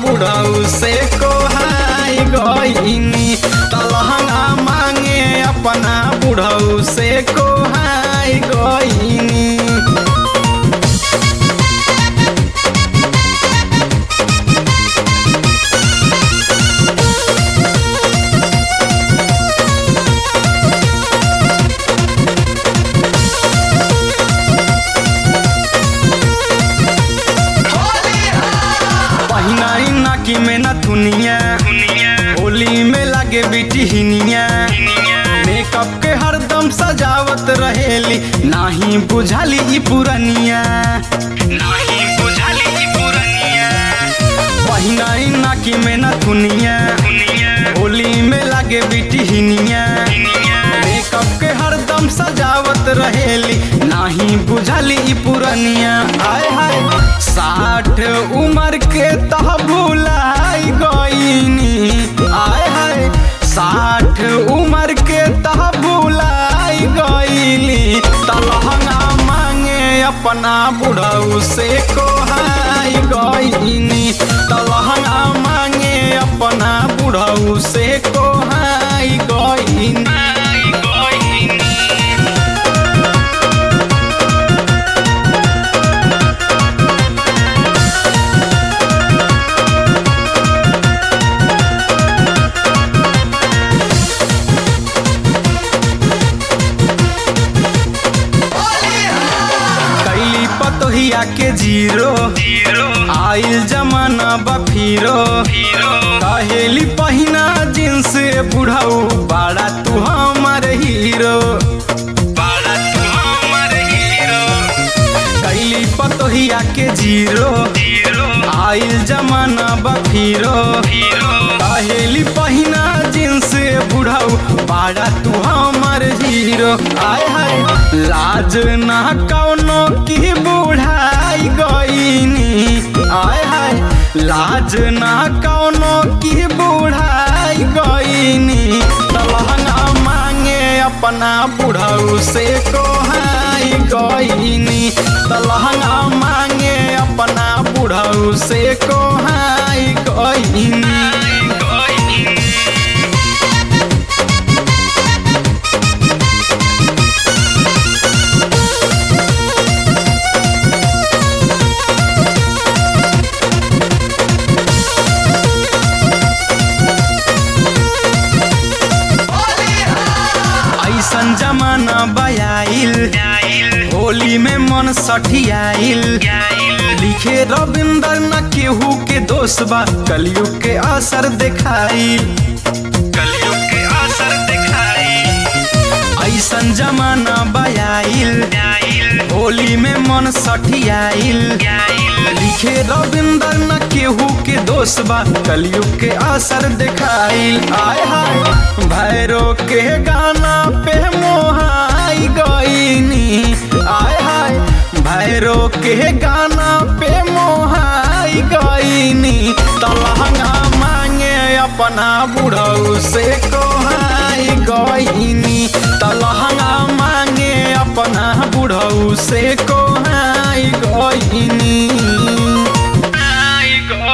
बुढ़ऊ से कोहाई गईनी तलहंगा मांगे अपना बुढ़ऊ से कोहाई गईनी पहिनाई नाकी में न थुनिया होली में लागे बिटी हिनिया मेकअप के हरदम सजावत रहेली नाही बुझाली ई पुरनिया नाही बुझाली ई पुरनिया पहिनाई नाकी में न थुनिया होली में लागे बिटी हिनिया मेकअप के हरदम सजावत रहेली नाही बुझाली ई पुरनिया आय हाय साठ उम्र के तह भुलाई गईनी आय हाय साठ उम्र के तह भुलाई गईली तलहंगा मांगे अपना बुढ़ऊ से कोहाई गईनी तलहंगा मांगे अपना बुढ़ऊ से कोहाई गईनी कैली पतोहिया के जीरो आइल जमाना बफीरो कहेली पहिना जींस बुढ़ऊ बाड़ा तू हमार हीरो कैली पतोहिया के जीरो आइल जमाना बफीरो कहेली पहिना जींस बुढ़ऊ बाड़ा तू हमार हीरो आय हाय लाज ना कौनो की बुढ़ाई गईनी आय हाय लाज ना कौनो की बुढ़ाई गईनी तलहंगा मांगे अपना बुढ़ऊ से कोहाई गईनी तलहंगा मांगे अपना बुढ़ऊ से कोहाई गईनी ऐसन जमाना बयाइल होली में मन सठियाइल लिखे रविंदर न केहू के दोष बा कलयुग के असर देखाइल कलयुग के असर देखाइल ऐसन जमाना बयाइल होली में मन सठियाइल लिखे रविंदर न केहू के दोष बा कलयुग के असर देखाइल आय हाय भैरो के गाना पे मोहाई गईनी आय हाय भैरो के गाना पे मोहाई गईनी तलहंगा मांगे अपना बुढ़ऊ से कोहाई गईनी तलहंगा मांगे अपना बुढ़ऊ से कोहाई गईनी